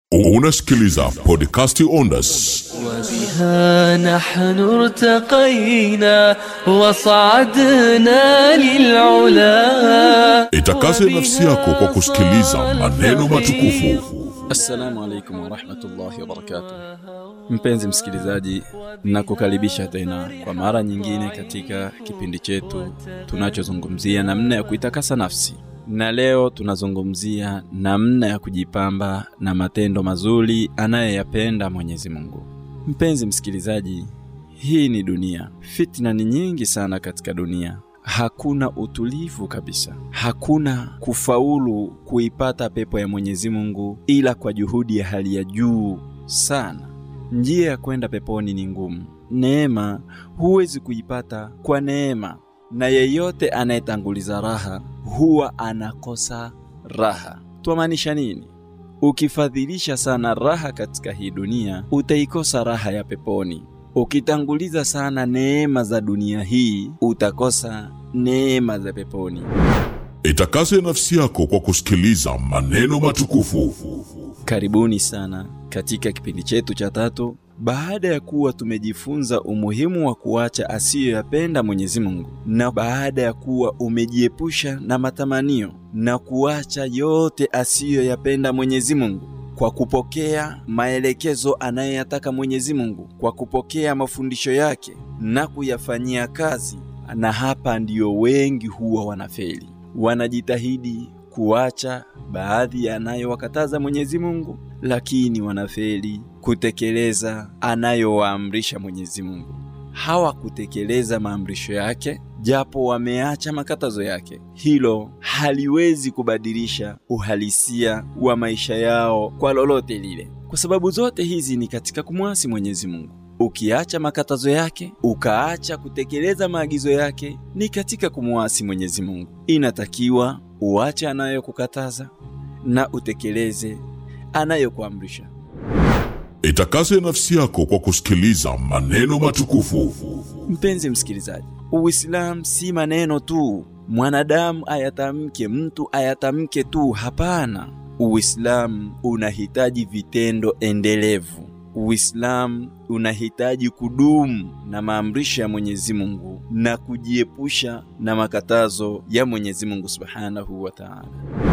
Unasikiliza podcasti Ondas. وبها نحن ارتقينا وصعدنا للعلا Itakase nafsi yako kwa kusikiliza maneno matukufu. Assalamu alaikum warahmatullahi wabarakatuh. Mpenzi msikilizaji, nakukaribisha tena kwa mara nyingine katika kipindi chetu tunachozungumzia namna ya kuitakasa nafsi, na leo tunazungumzia namna ya kujipamba na matendo mazuri anayoyapenda Mwenyezi Mungu. Mpenzi msikilizaji, hii ni dunia, fitna ni nyingi sana katika dunia hakuna utulivu kabisa, hakuna kufaulu kuipata pepo ya Mwenyezi Mungu ila kwa juhudi ya hali ya juu sana. Njia ya kwenda peponi ni ngumu. Neema huwezi kuipata kwa neema, na yeyote anayetanguliza raha huwa anakosa raha. Twamaanisha nini? Ukifadhilisha sana raha katika hii dunia, utaikosa raha ya peponi. Ukitanguliza sana neema za dunia hii, utakosa neema za peponi. Itakase nafsi yako kwa kusikiliza maneno matukufu. Karibuni sana katika kipindi chetu cha tatu. Baada ya kuwa tumejifunza umuhimu wa kuacha asiyoyapenda Mwenyezi Mungu, na baada ya kuwa umejiepusha na matamanio na kuacha yote asiyoyapenda Mwenyezi Mungu kwa kupokea maelekezo anayoyataka Mwenyezi Mungu, kwa kupokea mafundisho yake na kuyafanyia kazi. Na hapa ndiyo wengi huwa wanafeli, wanajitahidi kuacha baadhi ya anayowakataza Mwenyezi Mungu, lakini wanafeli kutekeleza anayowaamrisha Mwenyezi Mungu. Hawakutekeleza maamrisho yake, japo wameacha makatazo yake. Hilo haliwezi kubadilisha uhalisia wa maisha yao kwa lolote lile, kwa sababu zote hizi ni katika kumwasi Mwenyezi Mungu. Ukiacha makatazo yake ukaacha kutekeleza maagizo yake, ni katika kumwasi Mwenyezi Mungu. Inatakiwa uache anayokukataza na utekeleze anayokuamrisha. Itakase nafsi yako kwa kusikiliza maneno matukufu. Mpenzi msikilizaji, Uislamu si maneno tu, mwanadamu ayatamke, mtu ayatamke tu. Hapana, Uislamu unahitaji vitendo endelevu. Uislamu unahitaji kudumu na maamrisho ya Mwenyezi Mungu na kujiepusha na makatazo ya Mwenyezi Mungu Subhanahu wa Ta'ala.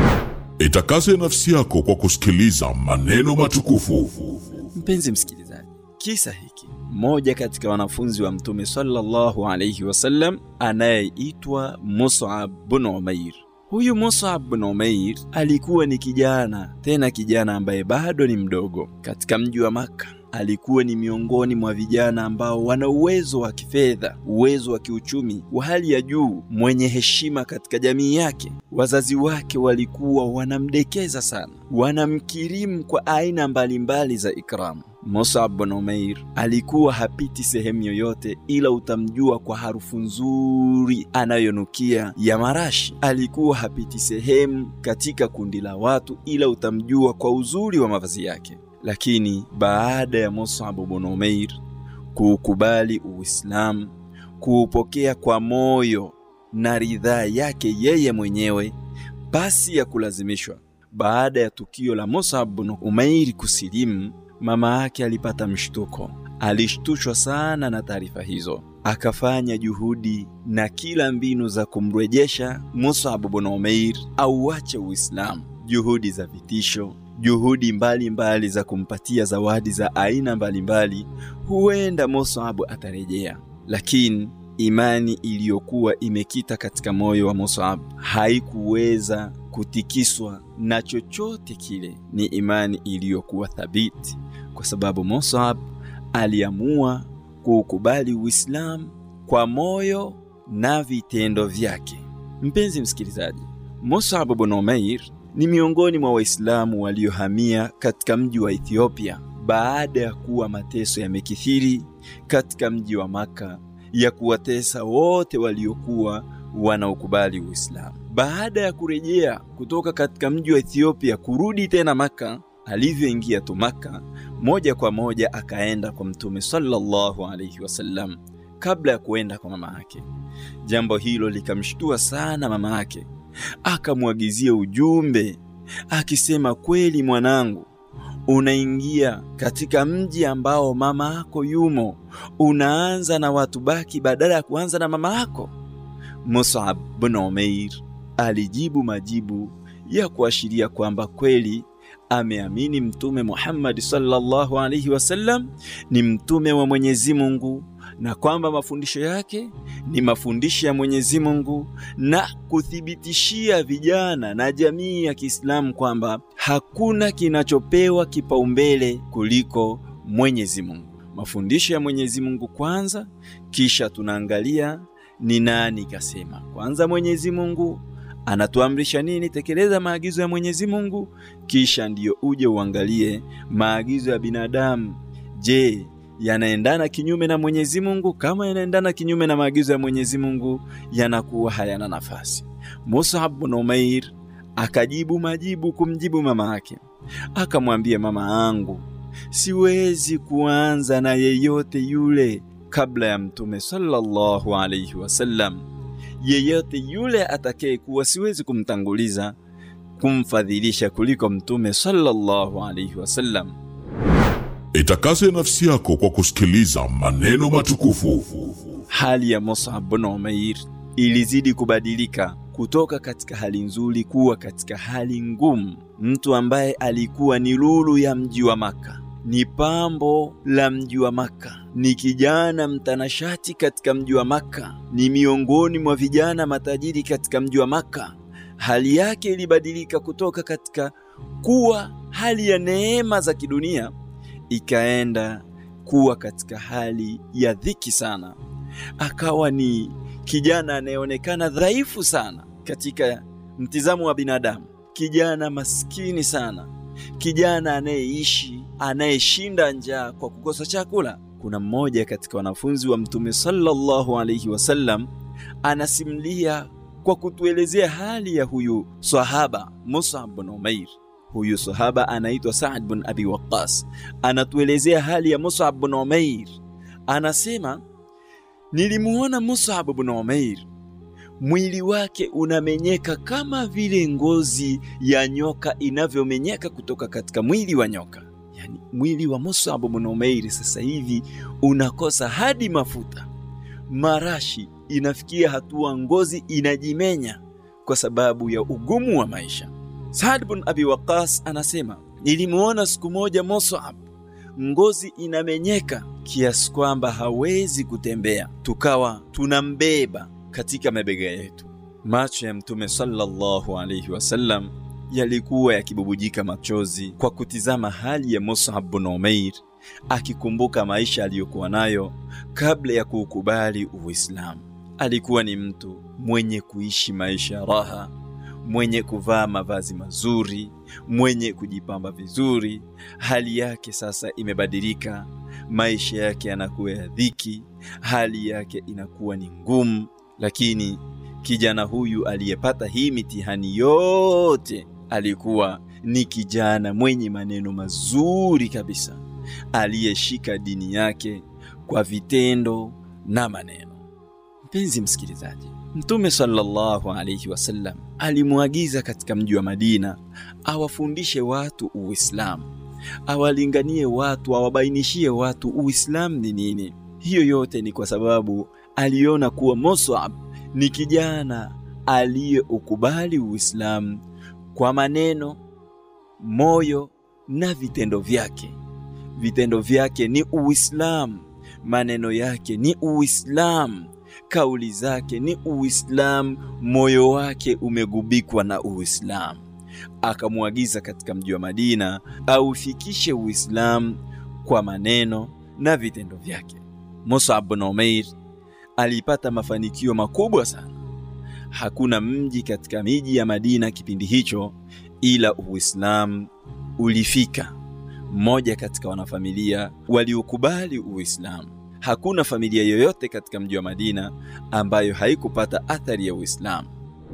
Itakase nafsi yako kwa kusikiliza maneno matukufu. Mpenzi msikilizaji, kisa hiki mmoja katika wanafunzi wa Mtume sallallahu alayhi wasallam anayeitwa Mus'ab bin Umair. Huyu Mus'ab bin Umair alikuwa ni kijana, tena kijana ambaye bado ni mdogo katika mji wa Makka. Alikuwa ni miongoni mwa vijana ambao wana uwezo wa kifedha, uwezo wa kiuchumi wa hali ya juu, mwenye heshima katika jamii yake. Wazazi wake walikuwa wanamdekeza sana, wanamkirimu kwa aina mbalimbali za ikramu. Mus'ab bin Umair alikuwa hapiti sehemu yoyote ila utamjua kwa harufu nzuri anayonukia ya marashi. Alikuwa hapiti sehemu katika kundi la watu ila utamjua kwa uzuri wa mavazi yake. Lakini baada ya Mus'ab bin Umair kuukubali Uislamu, kuupokea kwa moyo na ridhaa yake yeye mwenyewe pasi ya kulazimishwa, baada ya tukio la Mus'ab bin Umair kusilimu, mama yake alipata mshtuko. Alishtushwa sana na taarifa hizo, akafanya juhudi na kila mbinu za kumrejesha Mus'ab bin Umair auache Uislamu, juhudi za vitisho juhudi mbalimbali mbali za kumpatia zawadi za aina mbalimbali mbali. Huenda Mus'ab atarejea, lakini imani iliyokuwa imekita katika moyo wa Mus'ab haikuweza kutikiswa na chochote kile. Ni imani iliyokuwa thabiti, kwa sababu Mus'ab aliamua kuukubali Uislamu kwa moyo na vitendo vyake. Mpenzi msikilizaji, Mus'ab bin Umair ni miongoni mwa Waislamu waliohamia katika mji wa Ethiopia baada ya kuwa mateso yamekithiri katika mji wa Maka ya kuwatesa wote waliokuwa wanaokubali Uislamu. Baada ya kurejea kutoka katika mji wa Ethiopia kurudi tena Maka, alivyoingia tu Maka, moja kwa moja akaenda kwa Mtume sallallahu alaihi wasallam kabla ya kuenda kwa mama yake. Jambo hilo likamshtua sana mama yake, akamwagizia ujumbe akisema, kweli mwanangu, unaingia katika mji ambao mama yako yumo, unaanza na watu baki badala ya kuanza na mama yako? Mus'ab bin Umair alijibu majibu ya kuashiria kwamba kweli ameamini Mtume Muhammad sallallahu alaihi wasallam ni mtume wa Mwenyezi Mungu na kwamba mafundisho yake ni mafundisho ya Mwenyezi Mungu na kuthibitishia vijana na jamii ya Kiislamu kwamba hakuna kinachopewa kipaumbele kuliko Mwenyezi Mungu. Mafundisho ya Mwenyezi Mungu kwanza, kisha tunaangalia ni nani kasema. Kwanza Mwenyezi Mungu anatuamrisha nini? Tekeleza maagizo ya Mwenyezi Mungu, kisha ndiyo uje uangalie maagizo ya binadamu. Je, yanaendana kinyume na Mwenyezi Mungu? Kama yanaendana kinyume na maagizo ya Mwenyezi Mungu, yanakuwa hayana nafasi. Mus'ab bin Umair akajibu majibu kumjibu mama yake, akamwambia mama yangu, siwezi kuanza na yeyote yule kabla ya Mtume sallallahu alayhi wasallam. Yeyote yule atakayekuwa, siwezi kumtanguliza kumfadhilisha kuliko Mtume sallallahu alayhi wasallam. Itakase nafsi yako kwa kusikiliza maneno matukufu. Hali ya Mus'ab bin Umair ilizidi kubadilika kutoka katika hali nzuri kuwa katika hali ngumu. Mtu ambaye alikuwa ni lulu ya mji wa Maka, ni pambo la mji wa Maka, ni kijana mtanashati katika mji wa Maka, ni miongoni mwa vijana matajiri katika mji wa Maka. Hali yake ilibadilika kutoka katika kuwa hali ya neema za kidunia ikaenda kuwa katika hali ya dhiki sana. Akawa ni kijana anayeonekana dhaifu sana katika mtizamo wa binadamu, kijana maskini sana, kijana anayeishi anayeshinda njaa kwa kukosa chakula. Kuna mmoja katika wanafunzi wa Mtume sallallahu alaihi wasallam anasimulia kwa kutuelezea hali ya huyu sahaba Mus'ab bin Umair. Huyu sahaba anaitwa Saad bin Abi Waqqas, anatuelezea hali ya Mus'ab bin Umair. Anasema, nilimuona Mus'ab bin Umair, mwili wake unamenyeka kama vile ngozi ya nyoka inavyomenyeka kutoka katika mwili wa nyoka. Yani mwili wa Mus'ab bin Umair sasa hivi unakosa hadi mafuta, marashi, inafikia hatua ngozi inajimenya kwa sababu ya ugumu wa maisha. Saad bin Abi Waqas anasema nilimuona siku moja Mus'ab, ngozi inamenyeka kiasi kwamba hawezi kutembea, tukawa tunambeba katika mabega yetu. Macho ya Mtume sallallahu alaihi wasallam yalikuwa yakibubujika machozi kwa kutizama hali ya Mus'ab bin Umair, akikumbuka maisha aliyokuwa nayo kabla ya kuukubali Uislamu. Alikuwa ni mtu mwenye kuishi maisha ya raha mwenye kuvaa mavazi mazuri, mwenye kujipamba vizuri. Hali yake sasa imebadilika, maisha yake yanakuwa ya dhiki, hali yake inakuwa ni ngumu. Lakini kijana huyu aliyepata hii mitihani yote alikuwa ni kijana mwenye maneno mazuri kabisa, aliyeshika dini yake kwa vitendo na maneno. Mpenzi msikilizaji, Mtume sallallahu alaihi wasallam alimwagiza katika mji wa Madina awafundishe watu Uislamu, awalinganie watu, awabainishie watu Uislamu ni nini. Hiyo yote ni kwa sababu aliona kuwa Mus'ab ni kijana aliyeukubali Uislamu kwa maneno, moyo na vitendo vyake. Vitendo vyake ni Uislamu, maneno yake ni Uislamu kauli zake ni Uislamu, moyo wake umegubikwa na Uislamu. Akamwagiza katika mji wa Madina aufikishe Uislamu kwa maneno na vitendo vyake. Mus'ab bin Umair alipata mafanikio makubwa sana. Hakuna mji katika miji ya Madina kipindi hicho ila Uislamu ulifika. Mmoja katika wanafamilia waliokubali Uislamu Hakuna familia yoyote katika mji wa Madina ambayo haikupata athari ya Uislamu.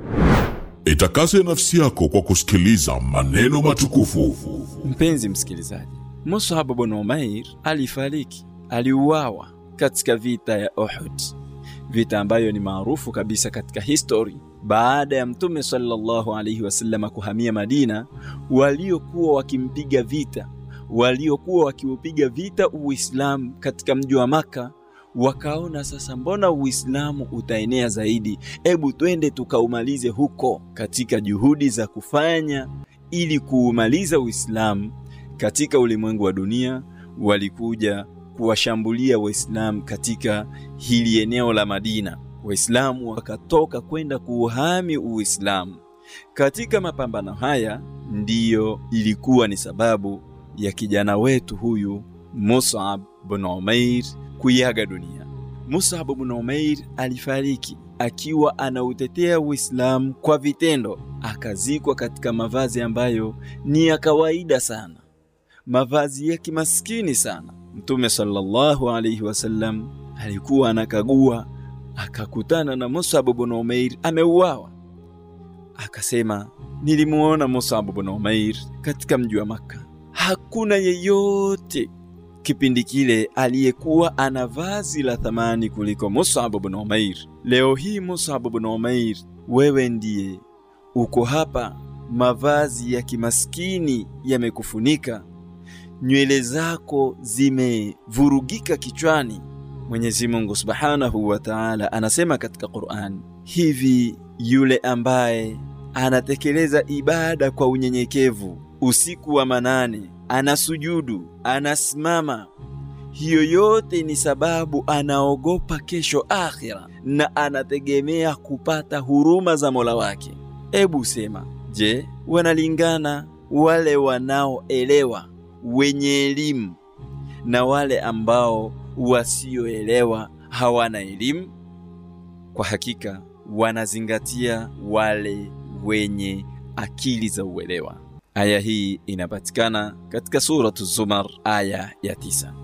Itakase nafsi yako kwa kusikiliza maneno matukufu. Mpenzi msikilizaji, Mus'ab bin Umair alifariki, aliuawa katika vita ya Uhud, vita ambayo ni maarufu kabisa katika histori. Baada ya Mtume sallallahu alaihi wasallam kuhamia Madina, waliokuwa wakimpiga vita waliokuwa wakiupiga vita Uislamu katika mji wa Maka wakaona sasa, mbona Uislamu utaenea zaidi? Ebu twende tukaumalize huko. Katika juhudi za kufanya ili kuumaliza Uislamu katika ulimwengu wa dunia, walikuja kuwashambulia Waislamu katika hili eneo la Madina. Waislamu wakatoka kwenda kuuhami Uislamu. Katika mapambano haya ndiyo ilikuwa ni sababu ya kijana wetu huyu Mus'ab bin Umair kuiaga dunia. Mus'ab bin Umair alifariki akiwa anautetea Uislamu kwa vitendo, akazikwa katika mavazi ambayo ni ya kawaida sana, mavazi ya kimaskini sana. Mtume sallallahu alaihi wasallam alikuwa anakagua, akakutana na Mus'ab bin Umair ameuawa. Akasema, nilimuona Mus'ab bin Umair katika mji wa Makka. Hakuna yeyote kipindi kile aliyekuwa ana vazi la thamani kuliko Mus'ab bin Umair. Leo hii Mus'ab bin Umair, wewe ndiye uko hapa, mavazi ya kimaskini yamekufunika, nywele zako zimevurugika kichwani. Mwenyezi Mungu Subhanahu wa Ta'ala anasema katika Qur'an, hivi yule ambaye anatekeleza ibada kwa unyenyekevu usiku wa manane, anasujudu, anasimama, hiyo yote ni sababu anaogopa kesho akhira na anategemea kupata huruma za Mola wake. Ebu sema, je, wanalingana wale wanaoelewa wenye elimu na wale ambao wasioelewa hawana elimu? Kwa hakika wanazingatia wale wenye akili za uelewa. Aya hii inapatikana katika suratu Zumar aya ya tisa.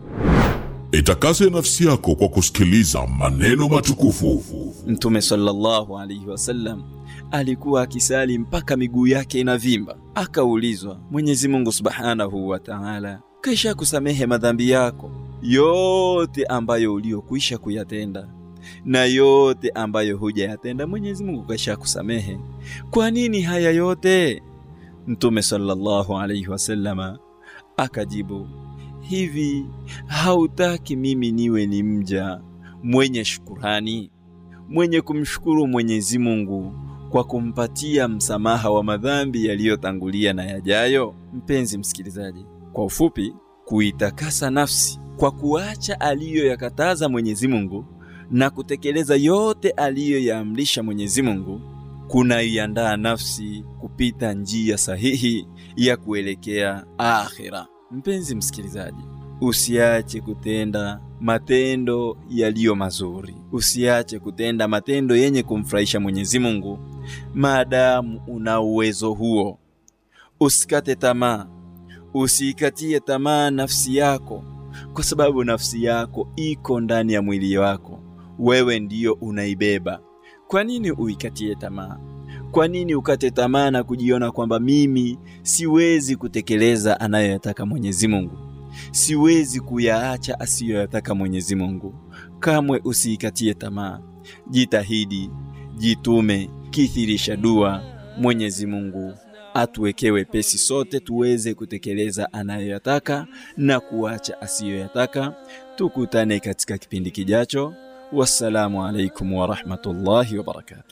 Itakase nafsi yako kwa kusikiliza maneno matukufu. Mtume sallallahu alaihi wasallam alikuwa akisali mpaka miguu yake inavimba. Akaulizwa, Mwenyezi Mungu subhanahu wa Ta'ala kisha kusamehe madhambi yako yote ambayo uliokwisha kuyatenda na yote ambayo hujayatenda, Mwenyezi Mungu kisha kusamehe. Kwa nini haya yote? Mtume sallallahu alaihi wasallama akajibu, hivi hautaki mimi niwe ni mja mwenye shukurani, mwenye kumshukuru Mwenyezi Mungu kwa kumpatia msamaha wa madhambi yaliyotangulia na yajayo? Mpenzi msikilizaji, kwa ufupi, kuitakasa nafsi kwa kuacha aliyoyakataza Mwenyezi Mungu na kutekeleza yote aliyoyaamrisha Mwenyezi Mungu kunaiandaa nafsi kupita njia sahihi ya kuelekea akhira. Mpenzi msikilizaji, usiache kutenda matendo yaliyo mazuri, usiache kutenda matendo yenye kumfurahisha Mwenyezi Mungu maadamu una uwezo huo. Usikate tamaa, usiikatie tamaa nafsi yako, kwa sababu nafsi yako iko ndani ya mwili wako, wewe ndiyo unaibeba. Kwa nini uikatie tamaa? Kwa nini ukate tamaa na kujiona kwamba mimi siwezi kutekeleza anayoyataka Mwenyezi Mungu, siwezi kuyaacha asiyoyataka Mwenyezi Mungu? Kamwe usiikatie tamaa, jitahidi, jitume, kithirisha dua. Mwenyezi Mungu atuwekee wepesi sote tuweze kutekeleza anayoyataka na kuacha asiyoyataka. Tukutane katika kipindi kijacho. Wassalamu alaikum warahmatullahi wabarakatuh.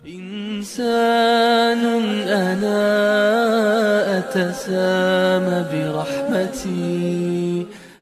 إنسان أنا أتسامى برحمتي